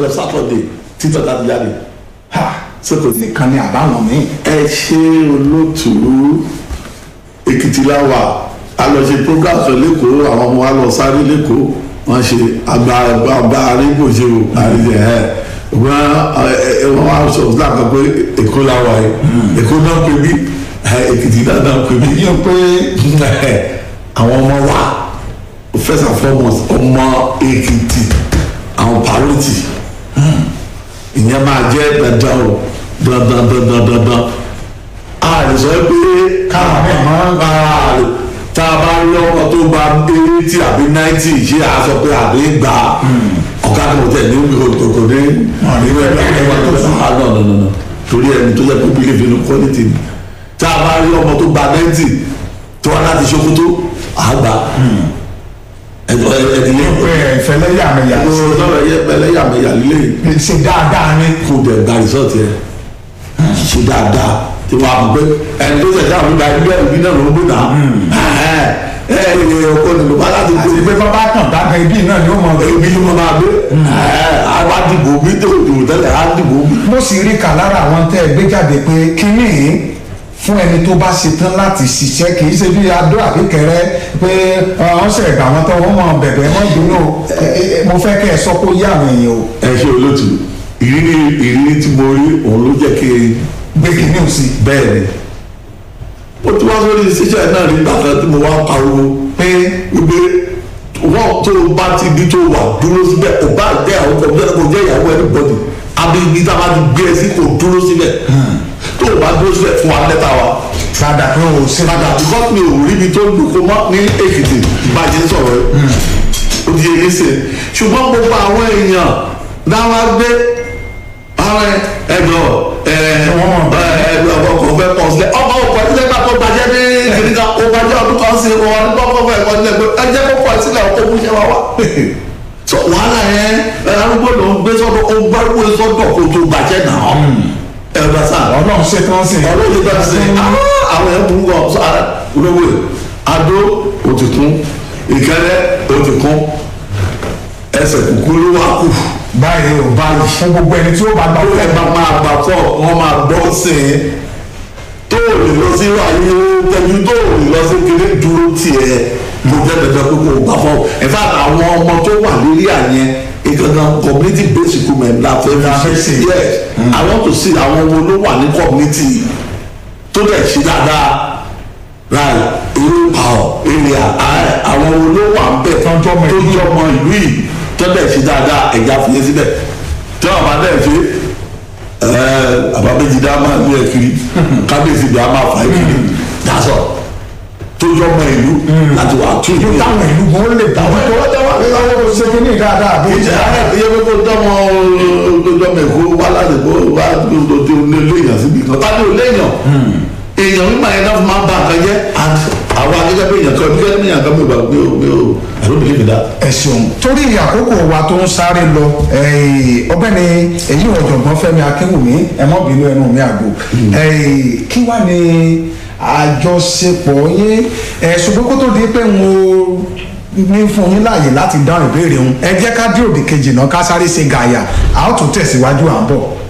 lọ sátọ̀dẹ̀ títọ́ láti jáde ha ṣé kò sí. nìkan ni àbáwọn míì ẹ ṣe olóòtú èkìtì láwà a lọ ṣe program sọ lẹ́kọ̀ọ́ àwọn ọmọ wa lọ sáré lẹ́kọ̀ọ́ wọ́n ṣe àgbà àgbà arígbòṣe o àríjẹ ẹ wọ́n ẹ wọ́n wá sọ fún àgbà pé èkó láwà yìí èkó náà pè mí ẹ, èkìtì náà náà pè mí yíyan pé àwọn ọmọ wa first and foremost ọmọ èkìtì àwọn parity ìyẹn máa jẹ́ dandan o dandan dandan dandan a lè sọ pé Káwọn bẹ́ẹ̀ mọ́. a lè tá a bá rí ọkọ tó gba eighty àbí ninety ṣé a sọ pé àbí gbà ọ̀gá kan tẹ̀ ní kòkòrò ní ìwé ẹ̀rọ tó sùn á nọ nọ nọ torí ẹni tó yẹ kó bí lè fi inú quality ni tá a bá rí ọmọ tó gba ninety tó wá láti ṣòkòtò àgbà ẹ̀dọ̀ ẹ̀dìyẹ pé ìfẹ́lẹ́yàmẹ̀yà lọ́rọ̀ yẹ ẹlẹ́yàmẹ̀yà lílé yìí ṣe dáadáa ni kó dẹ̀ gba resort yẹ ṣe dáadáa tí wọ́n á mọ̀ pé ẹni tó ṣẹ̀dá àwọn ìgbà ẹgbẹ́ ìbí náà ló ń gbé náà ẹ ẹ ẹ ọkọ nílò bá láti àti gbé pé bàbá kan dákan ibi náà ni ó mọ ibi ló máa gbé ẹ àwọn àdìbò mi tó dùn tẹ́lẹ̀ àdìbò mi. mo sì rí kà lára àwọn tẹ́ ẹ gbé jáde pé kínní fún ẹni tó bá ṣetán láti ṣiṣẹ́ kì í ṣe bí adó àbíkẹrẹ pé wọ́n ṣe ẹ̀gbà wọn tán wọ́n mọ bẹ̀bẹ̀ wọ́n dùnú ẹ, ẹ, ẹ, mo fẹ́ kẹ́ ẹ sọ kó yá àwọn èèyàn o ẹ ṣe olóòtú ìrírí ìrírí tí mo rí òun ló jẹ́ kí n gbé kínní ò sí bẹ́ẹ̀ ni ó tún wá sórí ṣíṣẹ́ náà nígbà kan tí mo wá pariwo pé wípé wọ́n tó o bá ti di tó wà dúró síbẹ̀ ò bá jẹ́ àwọn ọkọ̀ bẹ́ẹ̀ kò jẹ́ ìyàwó anybody abíyí tá a bá ti gbé ẹ sí kò dúró síbẹ̀ tó o bá dúró síbẹ̀ fún wa lẹ́tà wa padà pé o ṣe padà because mi ò rí ibi tó dùn kó mọ́ ní èkìtì bá a ti ń sọ̀rọ̀ ẹ̀ ó di èyí sè ṣùgbọ́n gbogbo àwọn èèyàn náà gbé ara ẹ̀dọ̀ ẹ̀ẹ́dọ̀ ọkọ̀ fẹ́ pọ̀ sílẹ̀ ọkọ̀ ọkọ̀ ẹ̀dílẹ̀ bá kọ́ gbajẹ́ ní kìnìkan ó gbajẹ́ ọdún kan sí wọn ní kọ́kọ́ fẹ́ kọ́ sílẹ̀ pé ẹjẹ́ kó pọ̀ sílẹ̀ ọkọ̀ mú iṣẹ́ wa wá. sọ wàhálà yẹn arúgbó ló ń gbé sọ́dọ̀ ó gbárùkù sọ́dọ̀ kó tó gbajẹ́ náà ẹ̀rọ sáà ọlọ́run ṣe tán sí ọlọ́run ti bá ṣe àwọn ẹ̀ burú gan sọ ara olówó ẹ̀ adó o ti kún ìkẹrẹ o ti kún ẹsẹ̀ kúkú ló wá kù báyìí ò báyìí fún gbogbo ẹni tí ó bá gbà ó ẹ bá máa gbà fọ wọn máa gbọ́ sí i tó o lè lọ sí ayé tẹjú tó o lè lọ sí kiri dúró tiẹ̀ mo jẹ́ dandan pé kò gbà fọ in fact àwọn ọmọ tó wà lórí àyẹn ìkankan community based recruitment la fẹ́ La fẹ́ fi ṣe. ṣe yes i want to see àwọn ọmọ ló wà ní community tó dẹ̀ ṣe dáadáa right irú power area ààrẹ àwọn ọmọ ló wà ń bẹ̀ Tọ́jú ọmọ tó ìlú. jẹ́ ọmọ ìlú yìí tó dẹ̀ ṣe dáadáa ẹ̀já fi yé síbẹ̀ tí wọ́n bá dẹ̀ ṣe ẹ̀ẹ́ àbábẹ́jìdá máa ń lé ẹ̀ kiri kábíyèsí bí a máa fà é kiri dasọ tó jẹ́ ọmọ ìlú láti wà tún ìlú yóò táwọn ìlú gan lè bá wọn tó lọ́wọ́ ṣe kí ní dáadáa bí ìjà iye gbogbo dọ́mọ dọ́mọ èkó wá láti kó wá tó tó ní léèyàn síbi kan tàbí ò léèyàn èèyàn mímọ yẹn náà máa ń ba nǹkan jẹ́ and àwọn akẹ́kẹ́ bí èèyàn kan bí kẹ́kẹ́ bí èèyàn kan mi ò bá mi ò mi ò I don't believe in that. ẹ ṣeun torí àkókò wa tó ń sáré lọ eh, ọ̀gbẹ́ni èyí ọ̀jọ̀gbọ́n Fẹ́mi Akínwùmí ẹ mọ́ bínú ẹnu mi àgbo Eh, kí wá ní àjọṣepọ̀ yín ẹ ṣùgbọ́n kó tó di pé mo ní fún yín láàyè láti dáhùn ìbéèrè òun ẹ jẹ́ ká dé òdì kejì náà ká sáré ṣe gàyà a ó tún tẹ̀síwájú à ń bọ̀.